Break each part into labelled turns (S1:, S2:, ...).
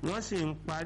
S1: wọ́n sì ń parí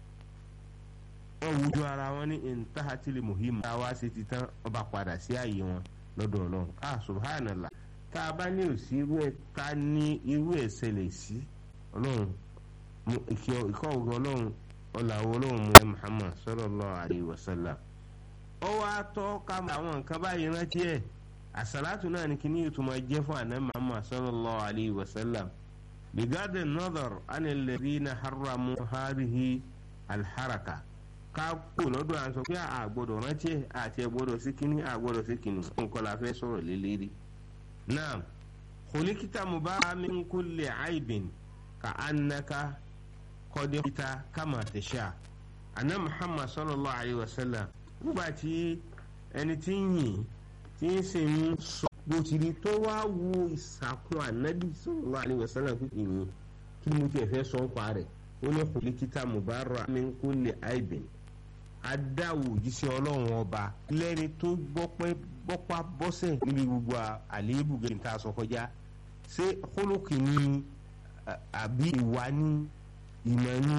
S1: wọ́n wújú ara wọn ní intahatili muhim tá a wá sí ti tán wọ́n bá padà sí ààyè wọn lọ́dọ̀ ọlọ́run ah subhanallah tá a bá ní òsì irú ẹ̀ ká ní irú ẹ̀ ṣẹlẹ̀ sí ọlọ́run ìkọ́ ògùn ọlọ́run ọ̀làwọ̀ ọlọ́run mu muhammad sallallahu alayhi wa sallam ó wá tọ́ ká àwọn nǹkan báyìí rántí ẹ̀ àsàlátù náà ni kíní ìtumọ̀ jẹ́ fún àná muhammad sallallahu alayhi wa sallam بغض النظر عن الذين حرموا هذه الحركة ká kó lọ́dọ̀ à ń sọ pé a gbọ́dọ̀ rántí ẹ̀ àti ẹ̀ gbọ́dọ̀ sí kínní a gbọ́dọ̀ sí kínní nǹkan la fẹ́ sọ̀rọ̀ lélẹ́rí. naam khulikita mubarak min kulli aibin ka annaka kọ́dẹ́kítà kama tasha anna muhammad sallallahu alayhi wa sallam nígbà tí ẹni tí ń yìn tí ń sì ń sọ bó ti rí tó wá wo ìsàkún ànábì sallallahu alaihi wasallam pé ìyìn kí ni mo tiẹ̀ fẹ́ sọ ń pa rẹ̀ ó ní khulikita mubarak min kulli aibin adáwò òjíṣẹ́ ọlọ́run ọba lẹ́ni tó gbọ́pá bọ́sẹ̀ níbi gbogbo àléébù gẹ̀ẹ́n tá a sọ kọjá ṣé kólókì ni àbí ìwà ni ìmọ̀ ni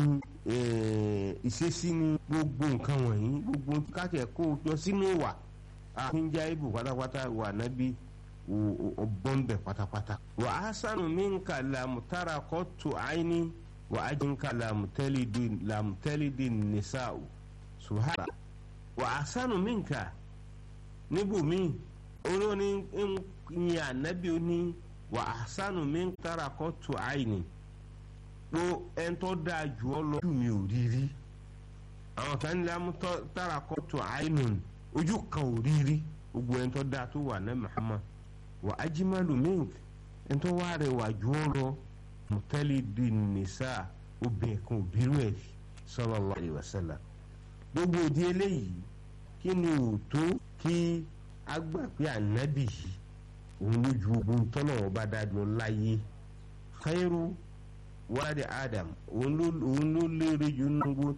S1: ìṣesí ni gbogbo nǹkan wọ̀nyí gbogbo kákẹ́ kó jọ sínú ìwà àfínjá ibù pátápátá wà nábì bọ́m̀bẹ̀ pátápátá. wà á sànù minka làmùtárà kọ́tù àìní wà á jìnkà làmùtẹ́lìdì nìsáù subhana wà á sànù minka níbùmí olóní ń yin ànábì oní wà á sànù minka tárà kọ́tù àìní pé ẹni tó dáa jù ọ lọ ojú mi ò rí rí àwọn kan ní làmùtárà kọ́tù àìní ojú kan ò rí rí gbogbo ẹni tó dáa tó wà ní Muhammad wà ajimalu mink ẹni tó wá rẹwà jù ọ lọ mutali di nisa obìnrin kan òbírú ẹ sallallahu alaihi wasallam gbogbo òdi eléyìí kí ni ò tó kí a gbà pé ànábì yìí òun ló ju ogun tọ́nà ọba dáadọ́ láyé khairu wadi adam òun ló lérè jù nínú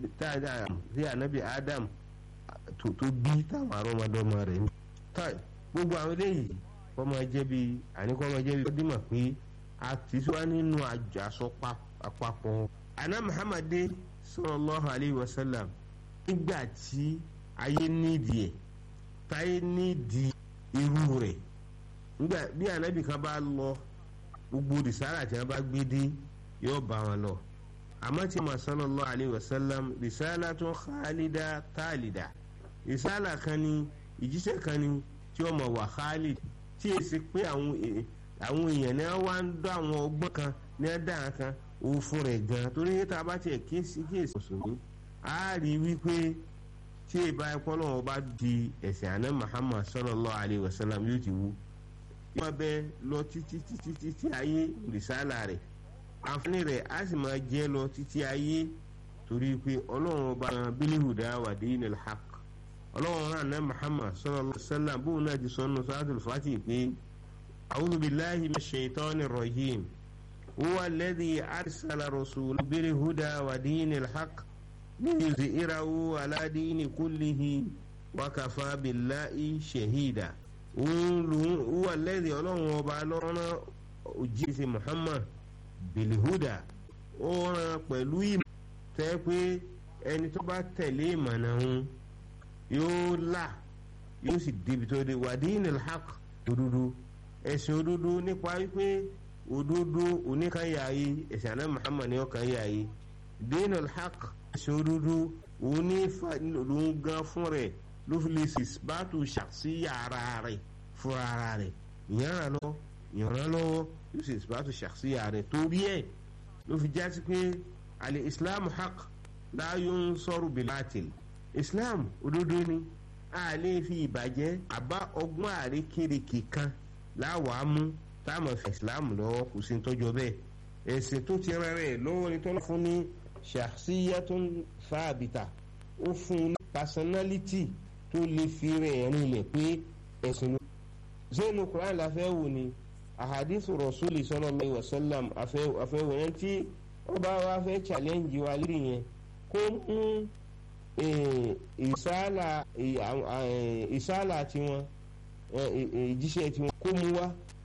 S1: tí ànábì adam tó bí táwọn arọ́mọdọ́mọ rẹ̀ ní. gbogbo àwọn eléyìí kọ́ máa jẹ́ bí àní kọ́ máa jẹ́ bí ọdún mọ̀ pé a ti sọ nínú àjàsọ papọ̀. àná muhammadu sallallahu alayhi wa sallam nígbà tí ayé nídìí ẹ̀ táyé nídìí irú rẹ̀ nígbà bí ànábì kan bá lọ gbogbo rìsáàlà tí wọ́n bá gbé dé yóò bá wọn lọ àmọ́ tí ma sallallahu alayhi wa sallam rìsáàlà tó khalida tálida rìsáàlà kan ní ìjíṣẹ́ kan ní tí ó mọ̀ wà khalid tí è sì pé àwọn èèyàn ní wá ń dọ́ àwọn ọgbọ́n kan ní ẹ̀dá kan òun fún rẹ̀ gan torí tá a bá tiẹ̀ kíyèsí kíyèsí mùsùlùmí a rí wípé tí ìbá ẹ̀kọ́ lọ́wọ́ bá di ẹ̀sìn àná muhammad sallallahu alayhi wa sallam yóò ti wú yóò bẹ lọ títí títí títí ayé rìsáàlà rẹ̀ àǹfààní rẹ̀ á sì máa jẹ́ lọ títí ayé torí pé ọlọ́run ọba bílíhùdá wà dinil haqq ọlọ́run náà ní muhammad sallallahu alayhi wa sallam bóun náà ti sọ nù suratul fatih pé a'udhu billahi minash shaitani rajim huwa alladhi arsala rasulahu bilhuda wa dinil haqq liyuzhirahu ala dini kullihi wa kafa billahi shahida huwa alladhi ọlọ́run ọba lọ́rọ́ òjíṣẹ́ muhammad bilhuda ó rán pẹ̀lú ìmọ̀ tẹ́ pé ẹni tó bá tẹ̀lé ìmọ̀nà òun yóò là yóò sì débi tó dé wàdíìnì haq òdodo ẹ̀sìn òdodo nípa wípé òdodo oníkanyàyé ẹ̀sìn àná muhammad ní ọkanyàyé dínì haq ẹ̀sìn òdodo òun gan fún rẹ̀ ló fi lè sì bàtú ṣàṣìyà ara rẹ̀ fúnra ara rẹ̀ ìyànrà lọ ìyànrà lọ́wọ́ yóò sì bàtú ṣàṣìyà rẹ̀ torí ẹ̀ ló fi jásí pé alẹ́ islam haq láyé ń sọ̀rọ̀ bìlátìl islam òdodo ni a lè fi ìbàjẹ́ àbá ọgbọ́n àrékèrèkè kan láwàá mú táwọn fẹ́ islam lọ́wọ́ kò sí tọ́jọ́ bẹ́ẹ̀ ẹ̀sìn tó ti rẹ̀ rẹ̀ lọ́wọ́ ni tọ́lá fún ní shakhsiyatun fáàbìtà ó fún un ní personality tó lè fi rẹ̀ rinlẹ̀ pé ẹ̀sìn ló. zéènù quran la fẹ́ wò ni ahadithu rasuli sallallahu alaihi wasallam àfẹ́wò yẹn tí ọba wa fẹ́ challenge wa lórí yẹn kó mú ìsálà tiwọn ìjíṣẹ́ tiwọn kó mú wá